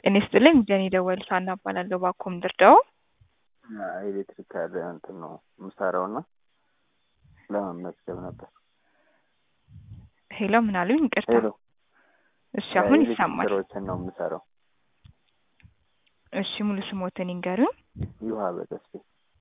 ጤና ይስጥልኝ ጀኔ ደወል ሳና እባላለሁ። ባኮም ድርዳው ኤሌክትሪክ ያለ እንትን ነው የምሰራው እና ለመመዝገብ ነበር። ሄሎ ምን አሉኝ? ይቅርታ። ሄሎ እሺ አሁን ኤሌክትሪክ ይሰማል። ስራዎችን ነው የምሰራው። እሺ ሙሉ ስሞትን ይንገሩኝ። ይውሃበ ተስፌ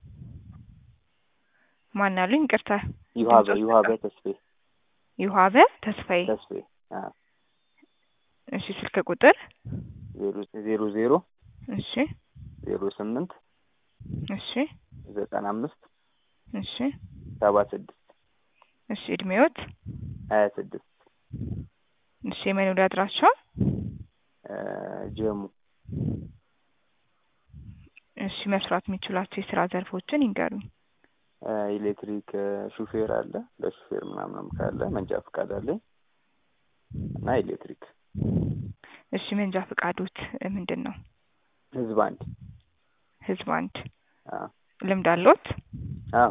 ማን አሉኝ? ይቅርታ። ይውሃበ ድምጾች ይውሃበ በጣም- ተስፌ ይውሃበ ተስፋዬ። ተስፌ አዎ። እሺ ስልክ ቁጥር ዜሮ ዜሮ ዜሮ እሺ ዜሮ ስምንት እሺ ዘጠና አምስት እሺ ሰባ ስድስት እሺ እድሜዎት ሀያ ስድስት እሺ የመኖሪያ አድራሻ ጀሙ እሺ መስራት የሚችሏቸው የስራ ዘርፎችን ይንገሩኝ። ኤሌክትሪክ ሹፌር አለ ለሹፌር ምናምንም ካለ መንጃ ፈቃድ አለኝ እና ኤሌክትሪክ እሺ መንጃ ፈቃዶት ምንድን ነው? ህዝብ አንድ ህዝብ አንድ አዎ ልምድ አለዎት? አዎ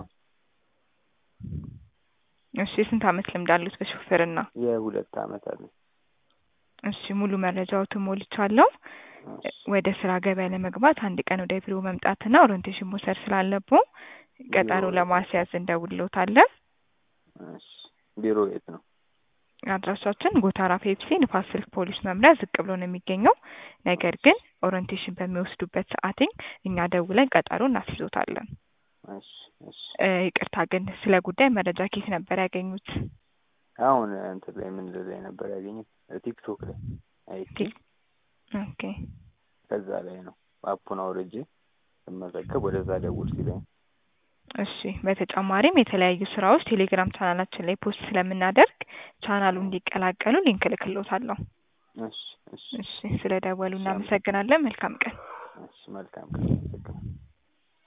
እሺ የስንት አመት ልምድ አሉት በሹፌርና? የሁለት አመት አለኝ እሺ ሙሉ መረጃዎትን ሞልቻለሁ። እሺ ወደ ስራ ገበያ ለመግባት አንድ ቀን ወደ ቢሮ መምጣትና ኦሪንቴሽን መውሰድ ስላለብዎ ቀጠሮ ቢሮ- ለማስያዝ እንደውልዎታለን። እሺ ቢሮ የት ነው? አድራሻችን ጎታራ ፔፕሲ ንፋስ ስልክ ፖሊስ መምሪያ ዝቅ ብሎ ነው የሚገኘው። ነገር ግን ኦሪንቴሽን በሚወስዱበት ሰዓትኝ እኛ ደውለን ቀጠሮ እናስይዞታለን። እሺ እሺ እ ይቅርታ ግን ስለ ጉዳይ መረጃ ኬት ነበር ያገኙት? አሁን እንትን ላይ ምን ላይ ነበር ያገኘት? ቲክቶክ ላይ አይቼ ቲክ- ኦኬ ከዛ ላይ ነው አፑን አውርጄ ስመዘገብ ወደዛ ደውል ሲለኝ እሺ በተጨማሪም የተለያዩ ስራዎች ቴሌግራም ቻናላችን ላይ ፖስት ስለምናደርግ ቻናሉ እንዲቀላቀሉ ሊንክ እልክልዎታለሁ። እሺ እሺ እሺ ስለ ደወሉ እሺ፣ እናመሰግናለን። መልካም ቀን። እሺ መልካም ቀን